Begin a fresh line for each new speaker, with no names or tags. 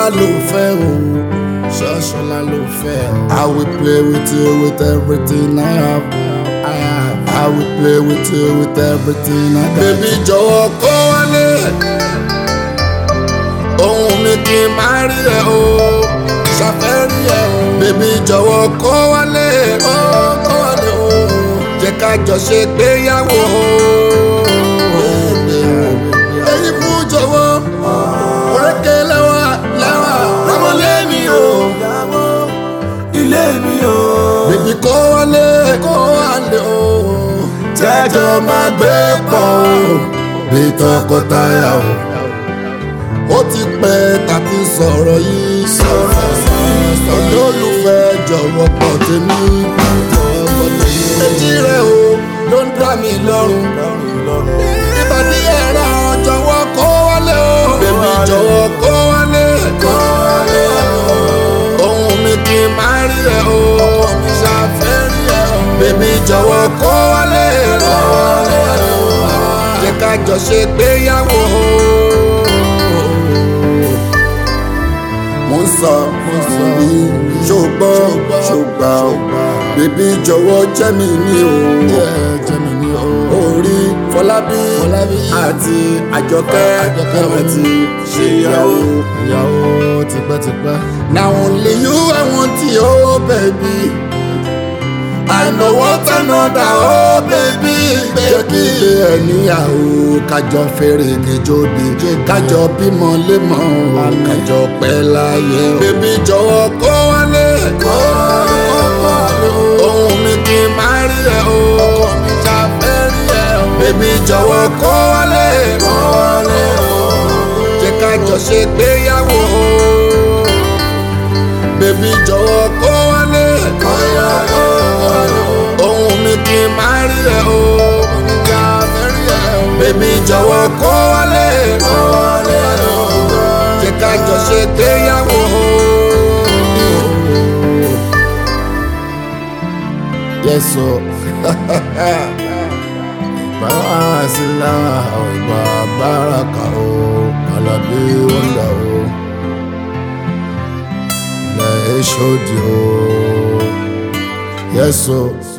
ló fẹ́ o ṣọ́ṣọ́lá ló fẹ́ o. I will play with you with everything I have. I have. I will play with you with everything I got. Bébí jọ̀wọ́ kó wálé. Ohun mi kì í máa rí ẹ o. Ṣàfẹ́rí ẹ o. Bébí jọ̀wọ́ kó wálé. Kó kó wálé o. Jẹ́ ká jọ ṣe gbéyàwó o. Èyí fún jọ̀wọ́. Orékè lẹ́wà lẹ́wà. Rámọ́lé mi o.
ilé mi o.
Bébí kó wálé. Kó wálé o. Jẹ́jọ́ máa gbé pọ̀ o. Bí tọkọtaya o. Ó ti pẹ́ tàbí sọ̀rọ̀ yìí. Sọ̀rọ̀ yìí. Olólùfẹ́ jọ̀wọ́ pọ̀ tèmi. Èjì rẹ̀ o ló ń dá mi lọ́rùn. Ìbàdí ẹ̀rọ jọ̀wọ́ kó wálé o. Bébí jọ̀wọ́ kó wálé. Kó wálé o. Ohun mi kì í máa rí ẹ o. Ọkọ mi ṣàfẹ́ rí ẹ o. Bébí jọ̀wọ́ kó wálé. Kó wálé o. Jẹ́ ká jọ ṣe gbéyàwó o. mo ń sọ mo sọ ní ṣùgbọ́ ṣùgbà ó bèbí jọ̀wọ́ jẹ́ mi ní o jẹ́ mi ní o orí fọlábí àti àjọkẹ́ ẹ̀wọ̀n ti ṣe ìyàwó ìyàwó tipẹ́tipẹ́. na only you i want you oh baby. I know what another oh baby jẹ́ kí ilé ẹ̀ níyàwó kájọ fèrè kejòbi kájọ bímọ lémọ kájọ pẹ́ láyé. bébí jọ̀wọ́ kó wálé kó wálé ohun mi kì í máa rí ẹ o ọkọ mi ṣàfẹ́ rí ẹ o. bébí jọ̀wọ́ kó wálé kó wálé o jẹ́ kájọ ṣe gbéyàwó o. bébí jọ̀wọ́ kó wálé kó wálé ohun mi kì í máa rí ẹ o oníjà fẹ́rí ẹ o. bébí jọ̀wọ́ kó wálé kó wálé o jẹ́ ká jọ ṣe gbéyàwó o. yẹ́sọ̀ bàbá àṣìlá ọ̀gbà báràkà o alábí wọ́ndà o ilẹ̀ èṣòdì o yẹ́sọ̀.